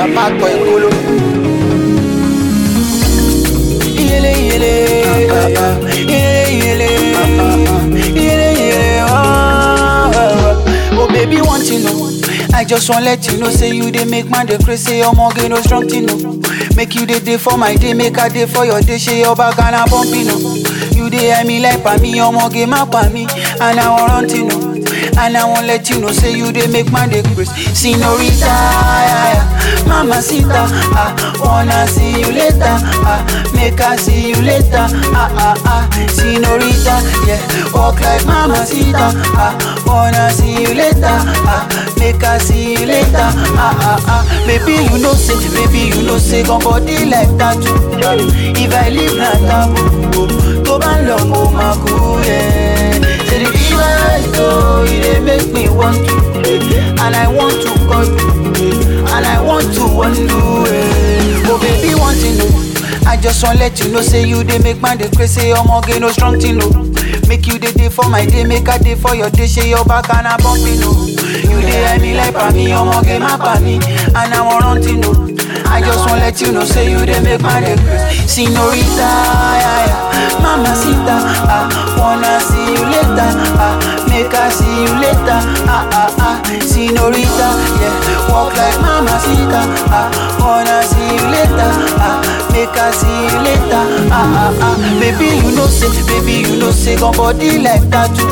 Chapakọ Ekolo. Iyele iyele, iyele iyele, iyele iyele, oh. Oh baby, want you know. I just want let you know, say you dey make man dey crazy, say your mortgage no strong thing no. Make you dey dey for my day, make a day for your day, say your back and a bumping no. You dey hear me like pa me, your mortgage ma pa me, and I want run thing no. And I won't let you know, say you dey make man dey crazy. Senorita, yeah, yeah. Mama Sita, ah, wanna see you later, ah, make I see you later, ah, ah, ah. Senorita, yeah, walk like Mama Sita, ah, wanna see you later, ah, make I see you later, ah, ah, ah. Baby, you know say, baby, you know say, gon' body like tattoo. If I leave na taboo, to ban long mo maku, yeah. Say the fever I go, it dey make me want to, and I want to call you, and I want to undo it. Oh baby, want to know. I just want let you know, say you dey make man dey crazy, say your mortgage no strong thing no. Make you dey dey for my day, make a day for your day, say your back and a bumping no. You dey hear me like pa me, your mortgage ma pa me, and I want run thing no. I just want let you know, say you dey make man dey crazy. Senorita, yeah, yeah. Mama Sita, ah, wanna see you later, ah, make I see you later, ah, ah, ah. Senorita, yeah, walk like Mama Sita, ah, wanna see you later, ah, make I see you later, ah, ah, ah. Baby, you know say, baby, you know say, gon' body like tattoo.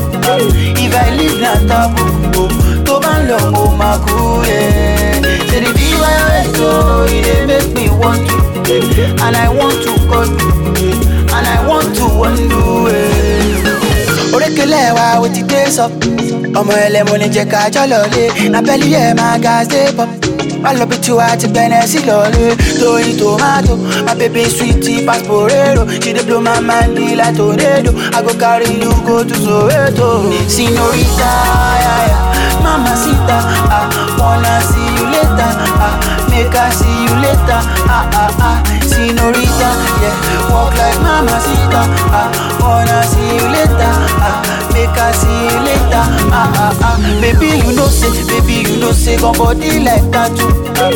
If I leave na taboo, to ban long mo maku, yeah. Say the fever I go, it dey make me want to, and I want to call you, and I want to undo it. Orékelẹ̀ wa o ti dé sọ, ọmọ ẹlẹ́mu ní jẹ́ ká jọ lọlé, abẹ́lí ẹ̀ máa ga ṣe pọ̀. Má lọ bí tiwa ti gbẹ̀nẹ̀ sí lọlé, tóyin tomato, my baby sweetie pass porero, she dey blow my mind like tornado, I go carry you go to Soweto. Senorita, yeah, yeah. Mama Sita, ah, wanna see you later, ah, make I see you later, ah, ah, ah. Senorita, yeah, walk like Mama Sita, ah, wanna see you later, ah, make I see you later, ah, ah, ah. Baby, you know say, baby, you know say, gon' body like tattoo.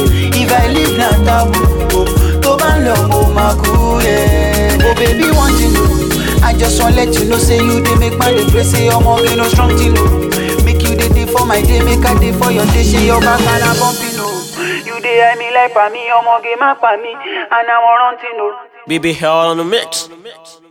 If I leave na taboo, to ban long mo maku, yeah. Oh baby, want you know, I just want let you know, say you dey make man dey crazy, say your mortgage no strong thing no. Make you dey dey for my day, make I dey for your day, say your back and a bumping no. You dey hear me like pa me, your mortgage ma pa me, and I want run thing no. BB Hell on the mix.